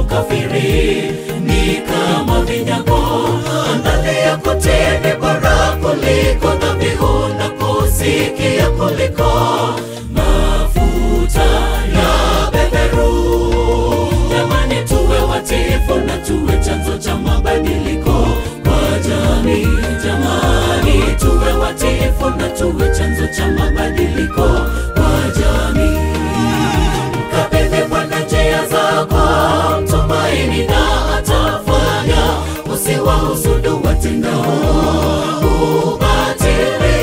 ukafiri ni kama vinyago. Angalia kutii ni bora kuliko dhabihu na kusikia kuliko mafuta ya beberu. Jamani, tuwe watiifu na tuwe chanzo cha mabadiliko kwa jamii. Jamani, tuwe watiifu na tuwe chanzo cha mabadiliko kwa jamii. Mkabidhi Bwana njia zako, mtumaini na atafanya. Usiwahusudu watendao ubatili,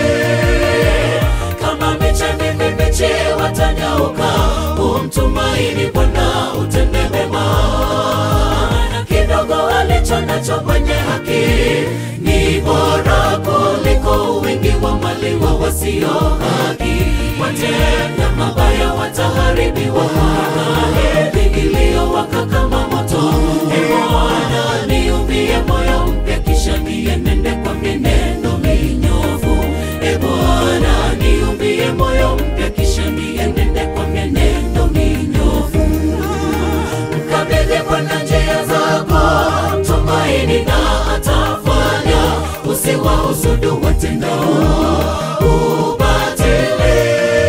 kama miche mibichi watanyauka. Umtumaini Bwana utende mema, na kidogo alicho nacho mwenye haki ni bora kuliko wingi wa mali wa wasio haki. Watenda mabaya wataharibiwa na heri iliyowaka kama moto. Ee Bwana, niumbie moyo mpya, kisha nienende kwa mienendo minyofu. Ee Bwana, niumbie moyo mpya, kisha nienende kwa mienendo minyofu. Mkabidhi Bwana njia zako, mtumaini na atafanya. Usiwahusudu watendao ubatili,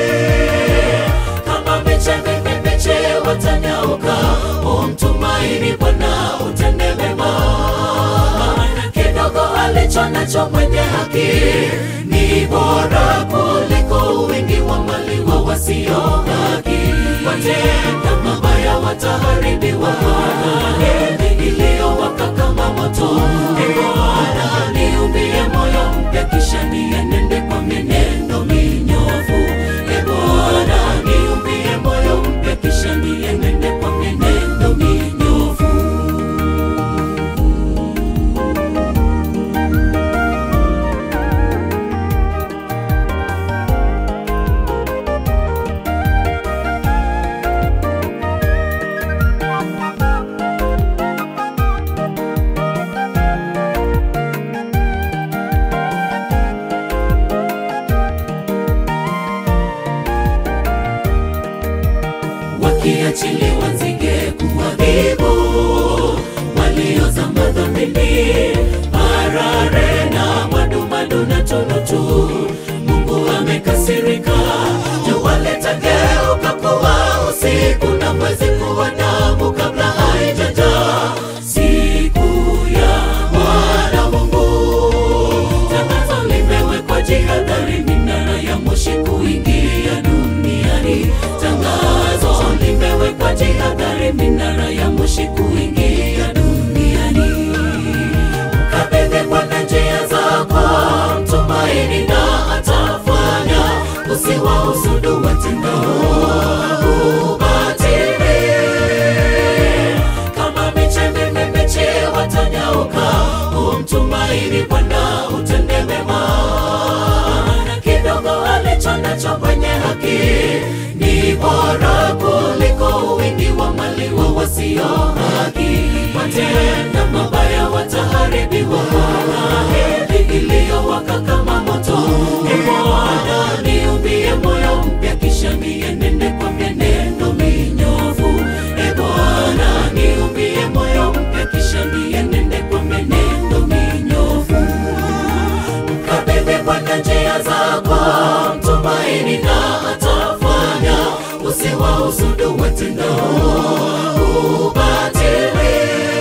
kama miche mibichi watanyauka. Umtumaini Bwana utende mema, maana kidogo alicho nacho mwenye haki ni bora kuliko wingi wa mali wa wasio haki. Watenda mabaya wataharibiwa na heri iliyowaka kama moto. Ee Bwana, niumbie moyo mpya, kisha nienende kwa mienendo minyofu. Ee Bwana, niumbie moyo mpya, kisha nienende kwa mienendo minyofu. wakiachiliwa nzige kuadhibu waliozama dhambini, parare na madumadu na tunutu. Mungu amekasirika, jua litageuka kuwa usiku na mwezi kuwa damu kabla haijajaa siku ya Bwana Mungu. Tangazo limewekwa jihadhari, minara ya moshi kuingia duniani. Tangazo limewekwa jihadhari, minara ya moshi kuingia duniani. Mkabidhi Bwana njia zako, mtumaini na atafanya. Usiwahusudu watendao ubatili, kama miche mibichi watanyauka. Umtumaini Bwana utende mema, na kidogo alicho nacho mwenye haki ni bora kuliko wingi wa mali wa wasio haki. Watenda mabaya wataharibiwa na heri iliyowaka kama moto. Ee Bwana, niumbie moyo mpya, kisha nienende kwa mienendo minyofu. Ee Bwana, niumbie moyo mpya, kisha nienende kwa mienendo minyofu. Mkabidhi Bwana njia zako, mtumaini na atafanya. Usiwahusudu watendao ubatili,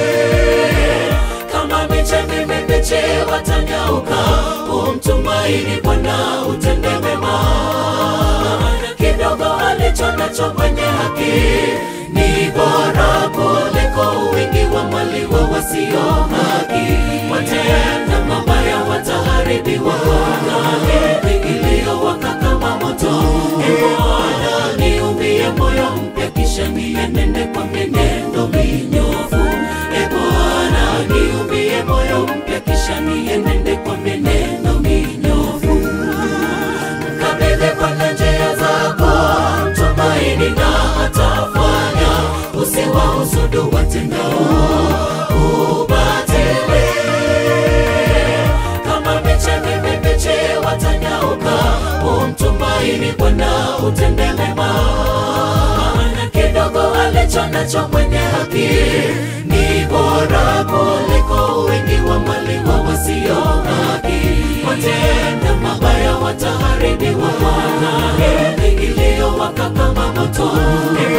kama miche mibichi watanyauka. Umtumaini Bwana utende mema, na kidogo alicho nacho mwenye haki ni bora kuliko wingi wa mali wa wasio haki. Watenda mabaya wataharibiwa na heri iliyowaka kama moto. Ee Bwana, niumbie moyo mpya, kisha nienende kwa mienendo minyofu. Ee Bwana, niumbie moyo mpya, kisha nienende kwa mienendo minyofu. Mkabidhi Bwana njia zako, mtumaini na atafanya. Usiwahusudu watendao ubatili, kama miche mibichi watanyauka. Umtumaini Bwana utende mema, maana kidogo ale alicho nacho mwenye haki ni bora kuliko wingi wa mali wa wasio haki. Watenda mabaya wataharibiwa, wana heri iliyowaka kama moto. Heri